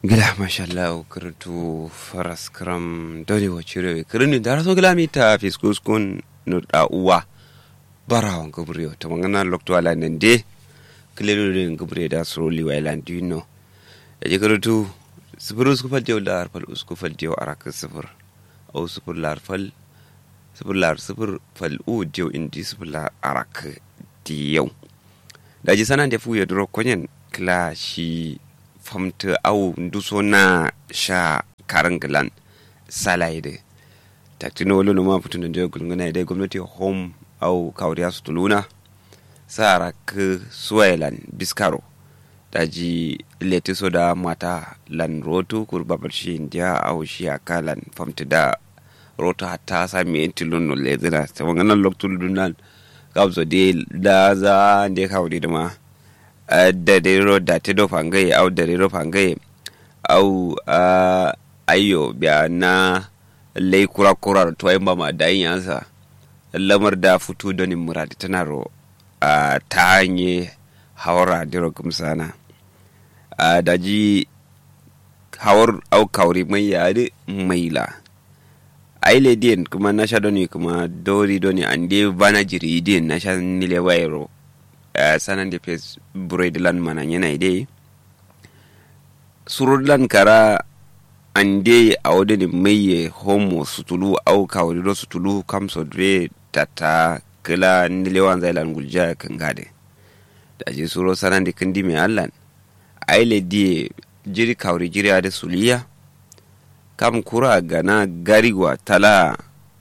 gila mashallah kirtu faras kram dole wa cire kirni da raso gila mita fiskus kun no da uwa barawan gabriyo ta mangana lokto ala nan de kilero de gabriyo da sroli wa ilan dino ya je kirtu sifir usku fal jew lar fal usku fal jew arak sifir au sifir lar fal sifir lar sifir fal u jew indi sifir lar arak diyau da ji sanan da fu ya duro konyen kila shi famta au nduso na sha karan gilan salai de taktino wolo ma putun da gulngana da gwamnati home au kawriya su tuluna sara k suwailan biskaro daji leti so da mata lan roto kurbabar shi indiya au shi akalan famta da roto hatta sami tilun no lezina ta wanganan loktul dunan gabzo de da za de kawri da ma da rero da te do fangaye au da rero fangaye au ayo biya na lai kura kura to ai mama da yin yansa lamar da fito da ni muradi tana ro ta hanye hawara diro kumsana da ji hawar au kauri mai yare maila ai le din kuma na sha doni kuma dori doni ande bana jiri din na sha nile wairo Uh, sanan da fes buredlan mana yana dai surudlan kara ande a wadda mai homo sutulu au kawarido sutulu kamso dre tata kila nilewan zailan gulja kan gade da je suro sanan da kandi mai allan aile die jiri kawri jiri da suliya kam kura gana garigwa tala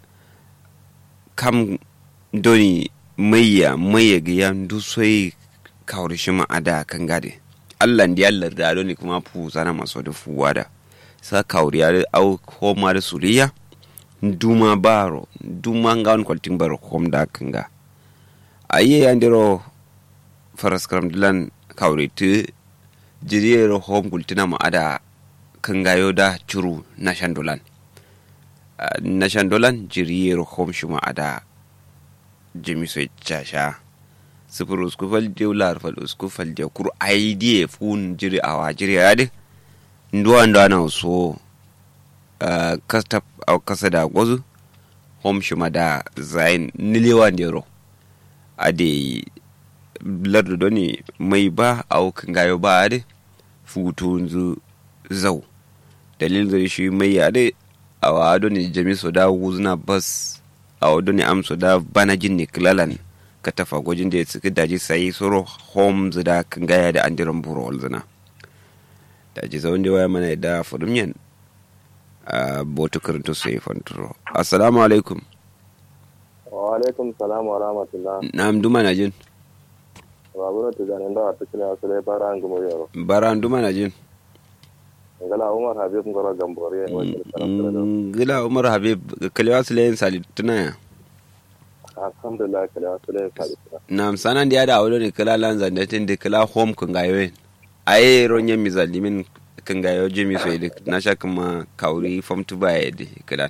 kam doni mayya mayya ga yan dusoi kawar shi ma'ada kan gade allah da yallar da ne kuma fu sana maso da fuwa da sa kawar ya au koma da suriya duma baro duma ga wani kwaltin baro kom da kan ga ayi yan diro faras karam dilan kawar tu jiriyar hom kultina ma'ada kan gayo da curu na shandolan na shandolan jiriyar hom shi ma'ada jimi so casha sifir usku fal dew lar fal usku fal dew kur aidie fun jiri awa jiri ade nduwa nduwa na so uh, kasta au kasa da gwazu hom shima da zain nilewa ndero ade lardu doni mai ba au kangayo ba ade futu nzu zau dalil zai shi mai ade awa doni jami so da wuzna bas a wado ne amso da bana jin ne kilalan ka tafa gwajin da ya tsiki daji sai soro homes da kan gaya da an diran buro walzina daji zaun da waya mana da fudumyan a botu karinto sai fanturo assalamu alaikum wa alaikum salam wa rahmatullah na amduma na jin babura ta zanen da wata kila wasu dai bara an gumo yaro bara amduma na jin ngala umar habib ngoro gambore ngila umar habib kalewa su layin salituna ya alhamdulillah kalewa su layin salituna na sanan da ya da aure ne kala lan zandatin da kala home kun gayo aye ronye mizalimin kan gayo jimi so da na sha kuma kauri fam tu baya da kala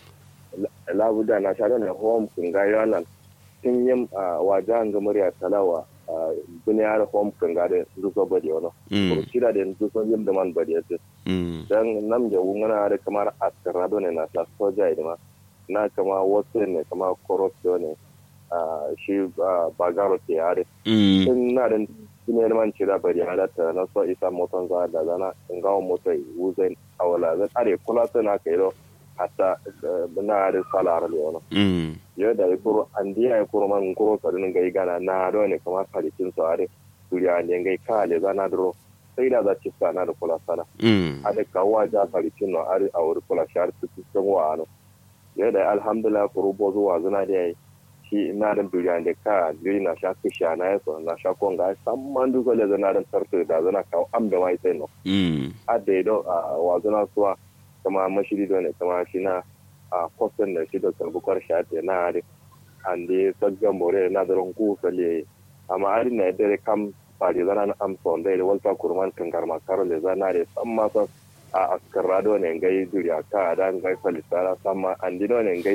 labuda na sha ne home kun gayo nan tun yin wajen ga murya talawa buniyar home kan gade zuwa bade wani ko kira da zuwa yin da man bade yace dan nam da wungana da kamar askarado ne na sa soja da ma na kama wasu ne kama korosio ne shi bagaro ke yare sun na da ne man cira bari halatta na so isa motan za da zana in gawo motai wuzai awala zan are kula suna kai do hatta na da salar le wani yau da ikuru an diya ya kuru man kuro sarin gai gana na do ne kamar kalitin su are duriya ne gai kale zana duro sai da za ci sana da kula sana a da kawo ja kalitin no are a wuri kula shar su cikin wa ano yau da alhamdulillah kuru bo zuwa zana da yayi shi na da duriya ne ka duri na sha kisha na yaso na sha konga samman duka da zana da tartu da zana kawo am da mai sai no a da ido a wa zana suwa kama mashiri do ne kama shi na a kwastan da shi da karbukar shate na hari an da saggan more na da ronku sale amma ari na dare kam fari zana na amson da walta kurman kangar makaro le zana da san ma san a askarra do ne ngai duriya ka da ngai salisara sama an di do ne ngai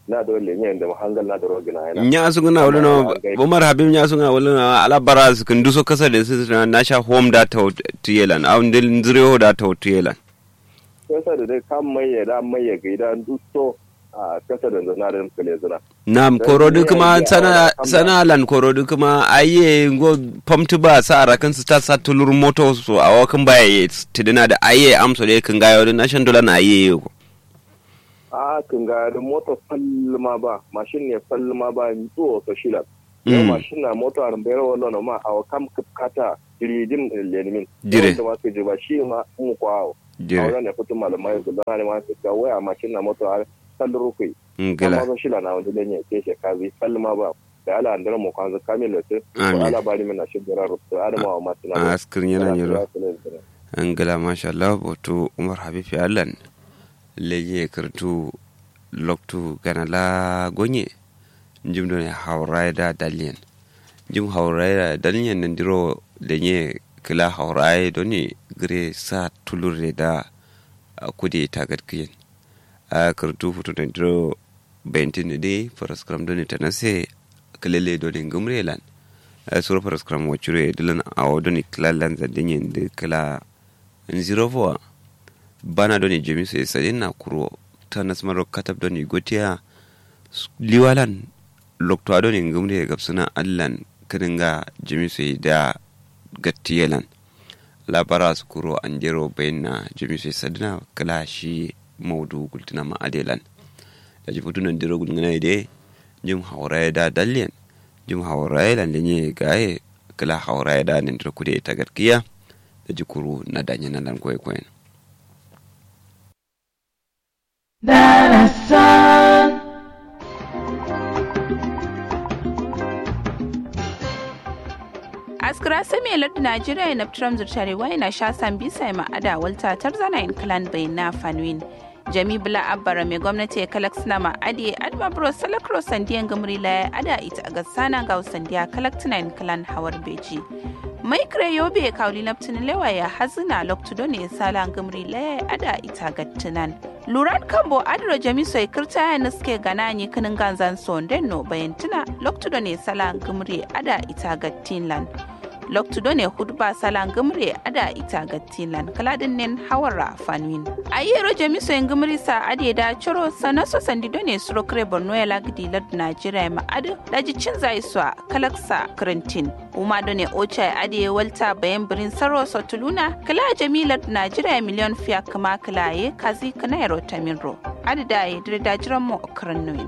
na da wale ne da hangal na da rogina yana nya su guna wala no bomar habib nya su guna wala no ala bara su kun duso kasa da su na sha home da ta tiyelan a ndil nzrio da ta tiyelan kasa da dai kan mai da mai ga idan duso a kasa da zana da kale zana nam korodi kuma sana sana lan korodi kuma aye go pamtu ba sa ara kan su ta sa tulur moto so a wakan baya ye tidina da aye amso da kan gayo da nashan dola na aye ko a kan ga da moto fallma ba mashin ne fallma ba to so shila yau mashin na moto a bayar wallo no ma a kam kata diridin lenimin dire da ma su ji ba shi ma mu kwawo a dire wannan ne fitin malamai da ne ma su ga waya mashin na moto a kallon rukui ngala amma shila na wanda ne ke she kazi fallma ba da ala andara mu kwanza kamilo te Amin. ala bari mina shi dora rubutu adama wa masu na askrin yana nyiro angala masha Allah boto umar habib ya allan leje kartu loktu gana la gonye jim do ne hawrai da dalien jim hawrai da dalien nan diro lenye kila hawrai do ni gre sa tulure da a kudi tagat kiyen a kartu futu da diro bentin de faras kram do ni tanase kalele do ni gumrelan a sura faras kram wachure dilan awo do ni kila lanza denyen de kila nziro foa bana doni jemi so sadin na kuro ta nasmaro katab doni gotiya s- liwalan lokto adoni ngumde gabsuna allan kadinga jemi so da gattiyelan labara su kuro anjero bayanna jemi so sadina kala shi maudu gultina ma adelan da ji futunan diro gulngana ide jim hawra da dallen jim hawra lan lenye gaye kala hawra da nin kude ta gatkiya da ji kuru na danya na lan koy koyen Darasan, askira sami lardu najeriya na tram zurtare wai na sha san bisa ma ada walta tarzana in clan bai na fanwin jami bula abbara mai gwamnati ya kalak suna ma adi adma bro salakro sandiyan gamri la ada ita ga sana ga sandiya kalak tuna in clan hawar beji mai kire yobe kauli naptin lewa ya hazina loktudo ne sala gamri la ada ita ga tunan luran kambo adiro jami soy kirta ya naske gana ni kinin ganzan sonden no bayantuna loktudo ne sala gamri ada ita ga tinland loktudo ne hudba salan gumre ada ita ga tilan kaladin nen hawara fanwin a yero jamiso en gumri sa ade da choro sanaso sandido ne suro kre borno ya lagdi lad najeriya ma ade daji cin zai swa kalaksa krentin uma do ne ocha ade walta bayan birin saro so tuluna kala jamilar najeriya miliyon fiya kama kalaye kazi kana yaro taminro ade da ya dire da jiran mu krannoin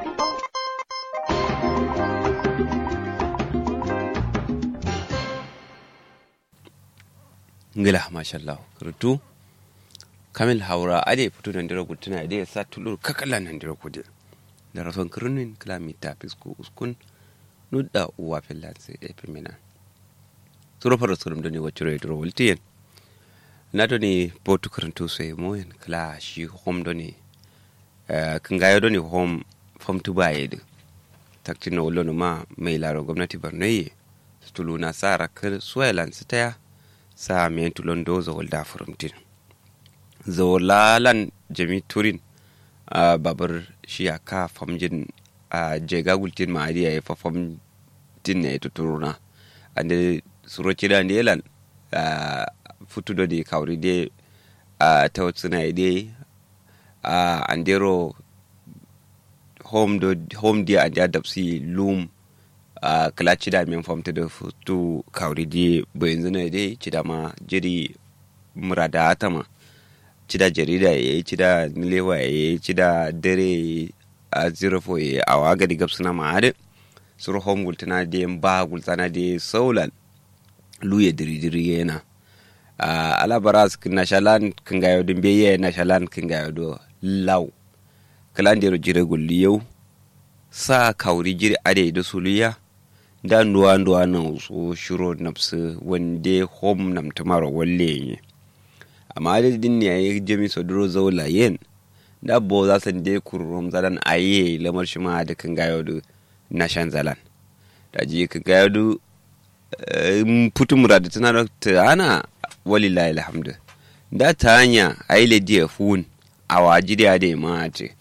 ngila mashallah rutu kamil haura ade fito nan dira gutuna ade sa tulur kakala nan dira kude da rason kirnin kilomita fisko uskun nudda uwa finlands e pemina suro faro surum doni wacuro e duro woltiyen na doni botu karantu so e moyen kala shi hom doni eh, kingayo doni hom fam tubayede taktino wolono ma mai laro gwamnati barnoye tuluna sara kir suwelan sitaya sa men tulon do zawol da furumtin zawol lalan jami turin a babar shi a ka famjin a jega gultin ma adiya ya fa famtin ne to turuna ande suro kida ne lan a futu do de kawri de a tawtsuna de a andero home do home dia ande adapsi lum a kala cida min famta da futu kawri di bayan zana dai cida ma jiri murada atama cida jarida ya yi cida nilewa ya yi cida dare a zirafo ya yi a waga di gabsuna ma hade suru home gultana da ba gultana da saulan luye diri-diri yana a alabara su na shalan kan gayo din beye na shalan kan gayo do lau kalan da jire gulli yau sa kawri jiri ade da suluya da nduwa nduwa na so shiro nafsu wande hom nam tamaro walle ye amma da din ne yayi jami so duro zaula yen da bo za san de kurum zalan aye lamar shi ma da kan gayo du na shan zalan da ji kan gayo du putu murada tana da ta ana walillahi alhamdu da ta hanya ayi le dia fun awa jidi ade ma te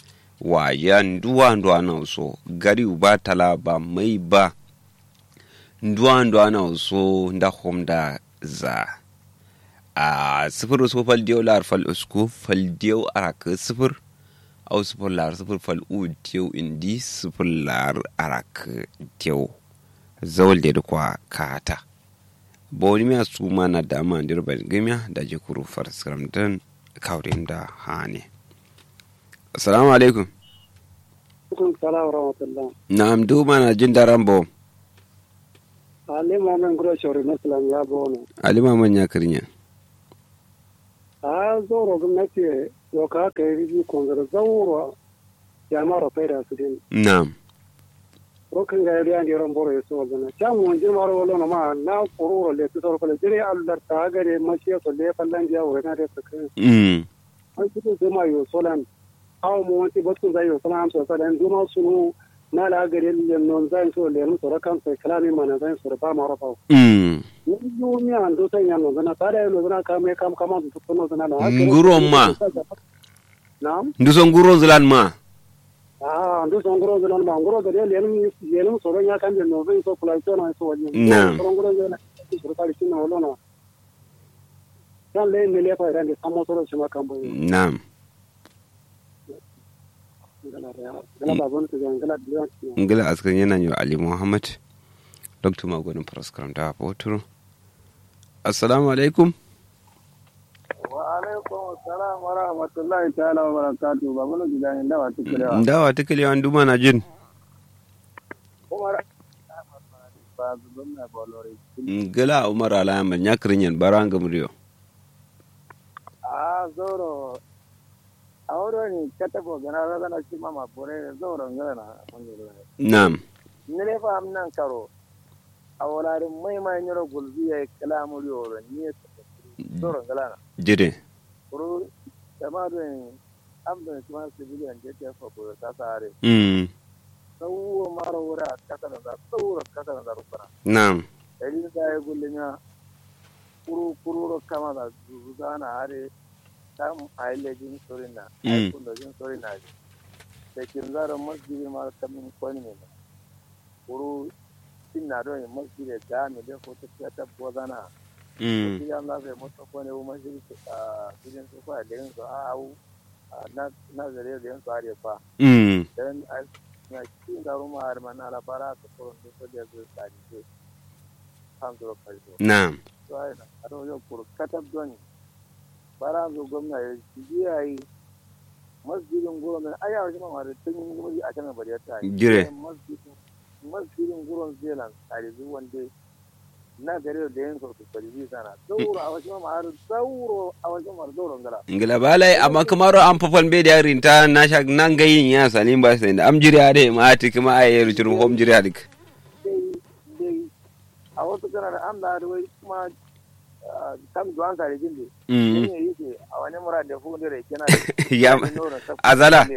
wa ya nduwa nduwa na so gari ba tala ba mai ba nduwa nduwa na so nda hom da za a sifir so fal diyo lar fal usku fal diyo araka sifir au sifir lar sifir fal u diyo indi sifir lar araka diyo zawal da kwa kata bawani miya su mana da ma dirba gamiya da je kuru farskaram dan kaurin da hane assalamu alaikum alaikum salam rahmatullah na'am du mana jin daren bo alima men gro shori muslim ya bono alima manya kirnya a zoro gwamnati yau ka haka yi kongar zauro ya mara faida su din na'am rokin ga yari an yaran boro yaso wazana can mun jin maro wala na ma na kururo le tu soro kala jire allar ta gare mashi so le fallan ja wa na da saka mm an fito sai ma yo solan aw mu wanti batun zai yo solan so salan duma sunu na la gare le non zai so le mu soro kan sai kalami mana zai so ba maro fa mm yo mi an do sai yan no zana tare no zana ka me kam kama du to no zana na Nguron ma. na'am ndu son guro zilan ma Ah, ndu so ngoro zana ma ngoro da le le le so ro nya kan de no zai so kula to na so wani Na'am. so ngoro zana so ta ri na wala na kan le ne le fa ran de samo so ro shi ma kan bo na'am ngala ya ngala ba bon to ngala biya ngila askan yana yi wa ali muhammad dr magonin faraskaram da botoro assalamu alaikum wa alaikum assalam wa rahmatullahi ta'ala wa barakatuh ba mun ji dan da wa tukulewa dawa ta kalewa duma na jin kuma ba zubin na bolore ngila umar alayaman ya kirinyan baran gamriyo a zoro a wurin kata ko gana raga na shi mama bore zoro ngana na mun yi na'am nile fa am nan karo a wolarin mai mai nyoro gulbi ya kala muri oro ni zoro ngala na jire kuru jama do en am do kuma civilian je te fa ko ta sare mm sawo maro wura kata da sawo kata da rukana na'am dari da ya gullina kuru kuru ro kama da zuzana are tam aile jin sorina Mm. ai kun da jin sorina ji da kin zara masjidi ma kamin kwani ne kuru tin na don masjidi da mi da ko ta ta bozana mm shi an la sai mota ko ne masjidi a cikin su kwa da yin su a au na na zare da yin su are fa mm dan a na cikin garu ma har mana la bara ta ko da da su tsari ce kan zo kallo na'am tsarin a wajen kurkatar don bara zo gwamna ya biya yi masjidin guron a yawa shi mamari tun yi wuri a kan bari ta yi Jire. masjidin guron zealand a rizu wanda na gare da yin sautu kwalibi sana zauro a wajen mamari zauro a wajen mamari zauron gara ngila balai amma kamaro an fafan be da yarin ta na sha nan gayin ya salim ba sai da am jire ade ma ati kuma ay rutur hom jire adik dai dai a wasu kana da an da wai kuma kam duwan sa da jinde mm ne yake a wani mura da fu da rake na ya azala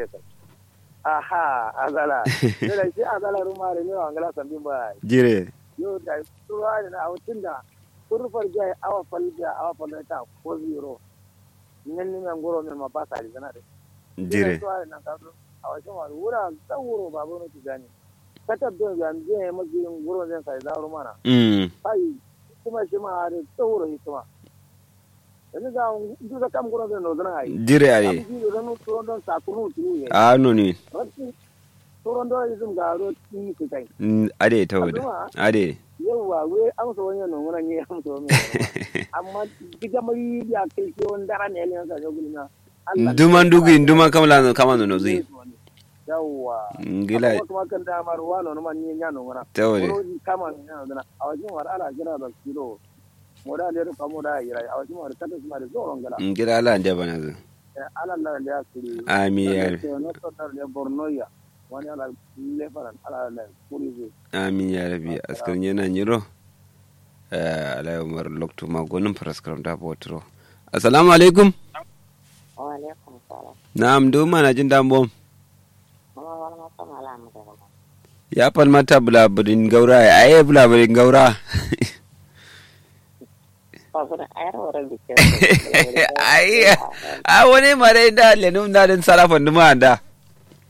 aha azala da shi azala ruma da ne wangala sambin ba jire yo da tuwa da na awutun da turfar jai awa falja awa falja ko zero nan ne man goro ma ba sa da zana da jire tuwa da na ka a wajen wani wura tsawuro babu ne ki gani katab don ya je mazin goro zan sai da mana mm ai kuma shi ma da tsawuro hikima yanzu ga duka kam goro zan no zana ai jire ade abin da zanu turon don sakunu tunu ne a no ni Wasu turon don izin ga ro ti ku kai Mm, ade ta wada ade yawa we an so wani nan wurin ne an so mai amma diga mai ya kai ke wani dara ne ne ga gulina duman dugi duman kamla kama no zai yawa ngila amma kuma kan da mar wano no man ni nya no ngana ta wada Wuro di kama ni nya no a wajen war ala jira da kilo moda le ko moda yira a wajen war kata kuma da zoron gala ngila ala nda bana zu ala la le ya kuri Amin, ya Rabbi. no to tar le borno ya wani ala le faran ala la kuri zai amin ya rabi askar yana nyiro eh ala umar lokto ma gonin paraskram da botro assalamu alaikum wa alaikum salam na'am do mana jin dambom kuma wani masa malamu da gaba ya falmata bulaburin gaura ya aye bulaburin gaura ba su da ayar wurin bikin ai a wani mare da lenum na din sarafan duma da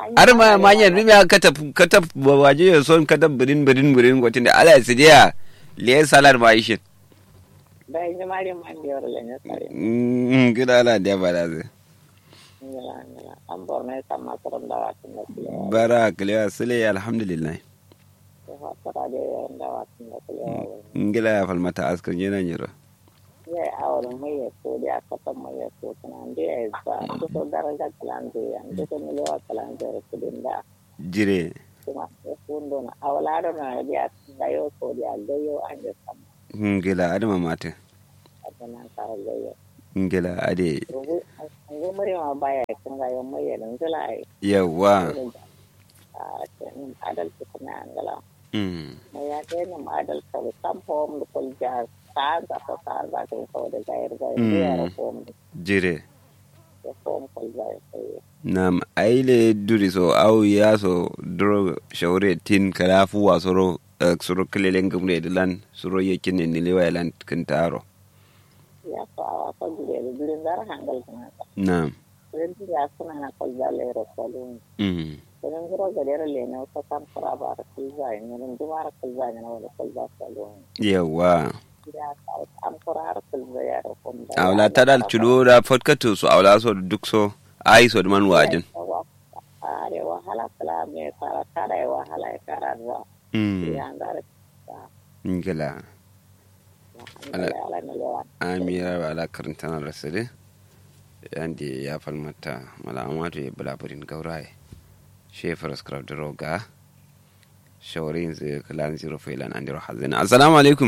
har ma manyan rumi a kataf kataf waje ya son kataf birin birin birin gwatin da ala su dia liye salar ma ishin da yi mari man da yawar lanya tsari gida ala da ba da zai ngila ngila an borno ya sama tsaron da wasu da kulewa bara kalewa sule alhamdulillah ya fatara da yawan da wasu da kulewa ngila ya falmata askar yana nyiro ya yi awar mai ya so da aka san mai ya so suna da ya yi ba su so daraja kalanzu ya su so miliwa kalanzu ya kudin da jire kuma ya fundo na awalaro na ya da yau so da gayo an yi sama ngila adama mate a ganin tare gayo ngila ade rubu an zo mure ma baya kan gayo mai ya ngila ai yawa a cikin adalci kuma an gala mm mai ya kai ni adal ka sam hom da kul ja ta ga ta ta ga ta ko da gair gair Mm. ya ra hom jire da hom kul gair sai nam aile duri so au ya so duro shaure tin kala fu wa soro eh, soro kelelen gumre de lan soro yekin ni lewa lan kintaro ya so a ko gure da gure dar hangal kana nam gure ya suna na kul da le ro ko dun mm gure gure ga der le na ko sam kura ba ra kul za ni mun dumar kul za ni wala kul za ko dun yawa ya ka am kura ra kul za ya ra hom da awla tadal chudo da fotkato so awla so duk so ai so man wajin are wahala kala me fara kada ya wahala ya kara zuwa mm ya ngara ngila ala ala ne lewa amira ba ala karantana rasale yandi ya falmata malamatu ya bulaburin gauraye shefar skrab da roga shawarin zai kalan zero failan an diro hazina assalamu alaikum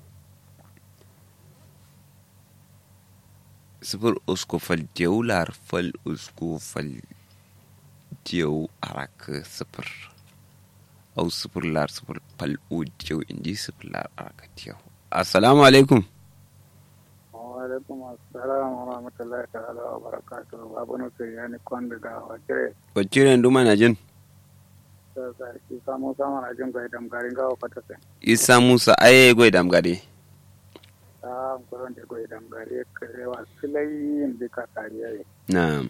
sifir usko fal diyau lar fal usko fal diyau araka sifir au sifir lar sifir fal u diyau indi sifir lar araka diyau assalamu alaikum alaikum assalam wa rahmatullahi ta'ala wa barakatuhu babu no sai yani kwanda da wace wacce nduma na jin ta sarki samu samu na jin ga idan garin gawa kwata sai isa musa aye goy dam gade ta kuran da goyi dan gare karewa silayin da ka kariya na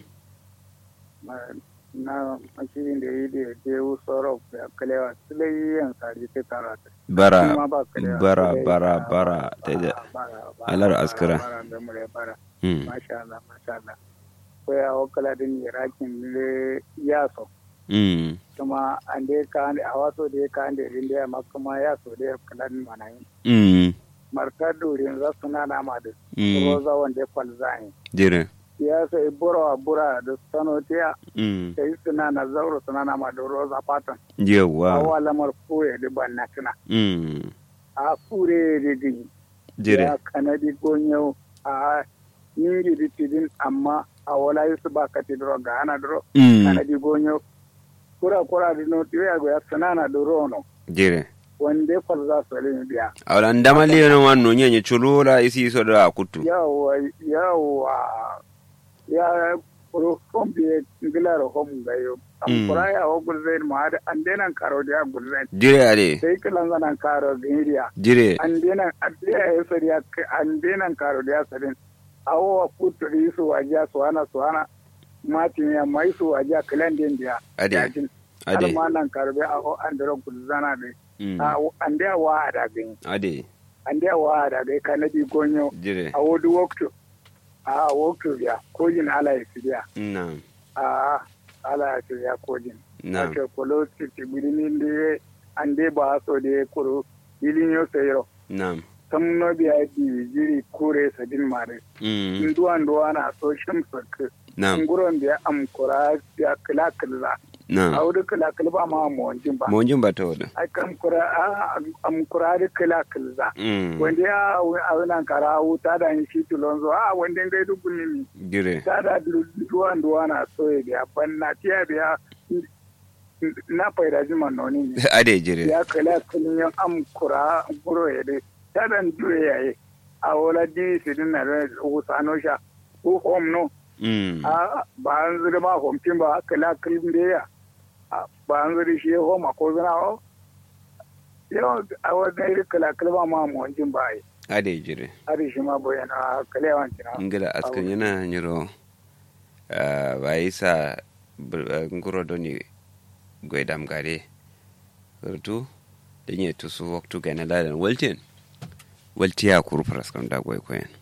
na mashirin da yi da je usoro da kalewa silayin sari ta karata bara Shi ma ba kalewa, bara silayi, bara ba- bara ba- ta da bara- bara- alar bara- askira. bara da mure bara Hmm. masha Allah masha Allah ko ya wakala din irakin le yaso Mm. kuma an dai ka a waso da ya ka da rin da ma kuma yaso da ya kala din mana yi Mm. marta durin za su na nama da Mm. roza wanda ya kwalzani dire ya sai bura bura da sanotiya Mm. sai suna na zauro suna nama da roza fatan yawa awa lamar kure da ban na tuna Mm. a kure da din dire ya kanadi gonyo a yiri da tidin amma a wala yusu ba ka tidro ga ana dro Mm. kanadi gonyo kura kura da no tiya go ya sanana da rono dire wanda ya falza su rin biya awla ndama liyo no wanno nyenye chulula isi so da kutu yawa yawa ya kuro kombi ngilar hom gayo Mm. am kura ya o gulzain ma da an denan karo da ya gulzain dire ade sai kilan zanan karo giriya dire an denan adiya ya sari an denan karo da ya sarin awo wa kutu su wajiya su hana su hana matin ya mai su wajiya kilan den dia ade yajin har ade ma nan karbe a o an dero gulzana da Mm. a an da wa da gani ade an da wa da gai kanadi gonyo dire a wodu waktu a waktu ya kojin ala ya sidiya na a ala ya sidiya kojin na ake kolo titi birnin da an dai ba so da ya kuro ilin yau sayro na sam no biya di jiri kure sadin mare Mm. nduwa nduwa na so shim sak na nguron da am kura ya kila kila a na wudu kila kila ba ma mo wanjin ba mo jin bata wada ai kam kura a am kura da kila kila Mm. wanda ya a wannan kara wuta da yin shi tulonzo a wanda ngai dukkan ni dire tada duwa duwa na so ya biya ban na tiya biya na faida jima noni ne ade jire ya kala kunin yan am kura guro ya dai tadan dure ya yi a wala di sidin na da usano sha ko hom no Mm. a ba an zuri ma hom tin ba kala kulin da ya A, ba an zuri shi hom a ko zana o yau a wannan iri kala kalma ma mu wanjin ba yi ade jire har shi ma boyana kala yawan tina ngila askan yana nyiro ba isa nguro doni goydam gare surtu denye tusu waktu gana ladan waltin waltiya kuru faras kam da goy koyen